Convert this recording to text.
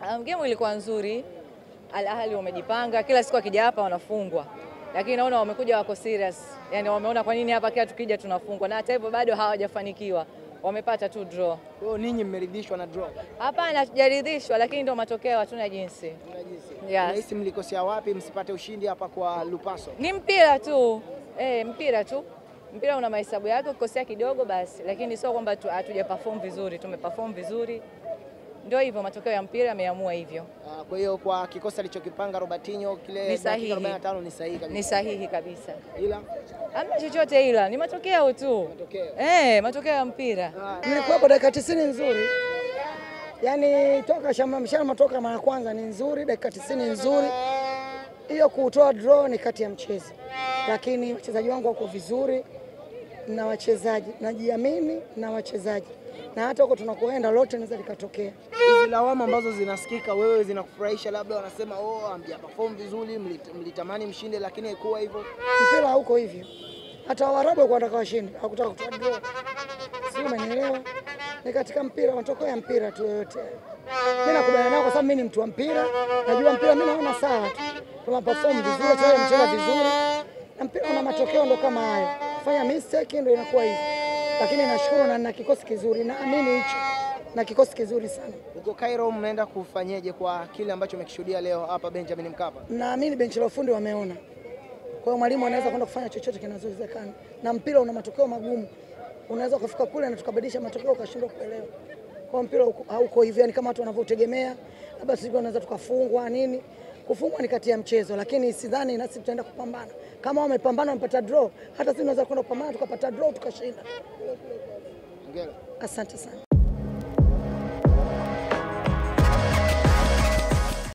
Um, game ilikuwa nzuri. Al Ahly wamejipanga, kila siku akija hapa wanafungwa, lakini naona wamekuja wako serious, yani wameona kwa nini hapa kila tukija tunafungwa, na hata hivyo bado hawajafanikiwa, wamepata tu draw. Kwa hiyo ninyi mmeridhishwa na draw? Hapana, hatujaridhishwa, lakini ndio matokeo, hatuna jinsi. Yes. Unahisi mlikosea wapi msipate ushindi hapa kwa Lupaso? Ni mpira tu eh, mpira tu. Mpira una mahesabu yake, ukikosea kidogo basi, lakini sio kwamba tu- hatuja perform vizuri. Tumeperform vizuri, ndio hivyo, matokeo ya mpira yameamua hivyo. Ah, Kwa hiyo kwa kikosi alichokipanga Robertinho kile Ni sahihi. dakika 45 ni sahihi kabisa. Ni sahihi kabisa, Ila hamna chochote, ila ni matokeo tu matokeo. eh, matokeo ya mpira. Nilikuwepo dakika 90 nzuri, yaani toka shamba mshama toka mara ya kwanza ni nzuri, dakika 90 nzuri. Hiyo kutoa draw ni kati ya mchezo, lakini wachezaji wangu wako vizuri na wachezaji, najiamini na wachezaji, na hata huko tunakoenda lote linaweza likatokea. Hizi lawama ambazo zinasikika wewe zinakufurahisha, labda wanasema oh, hamja perform vizuri, mlit- mlitamani mshinde lakini haikuwa hivyo. Mpira hauko hivyo, hata Waarabu walikuwa wanataka washinde, hawakutaka kutoa draw, sio? Umenielewa? Ni katika mpira, matokeo ya mpira tu yoyote. Mimi nakubaliana nao kwa sababu mimi ni mtu wa mpira, najua mpira, mimi naona sawa tu, tuna perform vizuri, wachezaji wamecheza vizuri, na mpira una matokeo ndo kama hayo, fanya mistake ndo inakuwa hivyo, lakini nashukuru na nina kikosi kizuri, naamini hicho na kikosi kizuri sana. Huko Cairo mnaenda kufanyeje kwa kile ambacho umekishuhudia leo hapa Benjamin Mkapa? naamini benchi la ufundi wameona. Kwa hiyo mwalimu anaweza kwenda kufanya chochote kinachowezekana, na mpira una matokeo magumu. Unaweza ukafika kule na tukabadilisha matokeo ukashindwa kuelewa. Kwa hiyo mpira hauko- hauko hivyo, yani kama watu wanavyotegemea, labda sisi tunaweza tukafungwa nini. Kufungwa ni kati ya mchezo, lakini sidhani nasi tutaenda kupambana. Kama wamepambana wamepata draw, hata sisi tunaweza kwenda kupambana tukapata draw tukashinda. Hongera. Asante sana.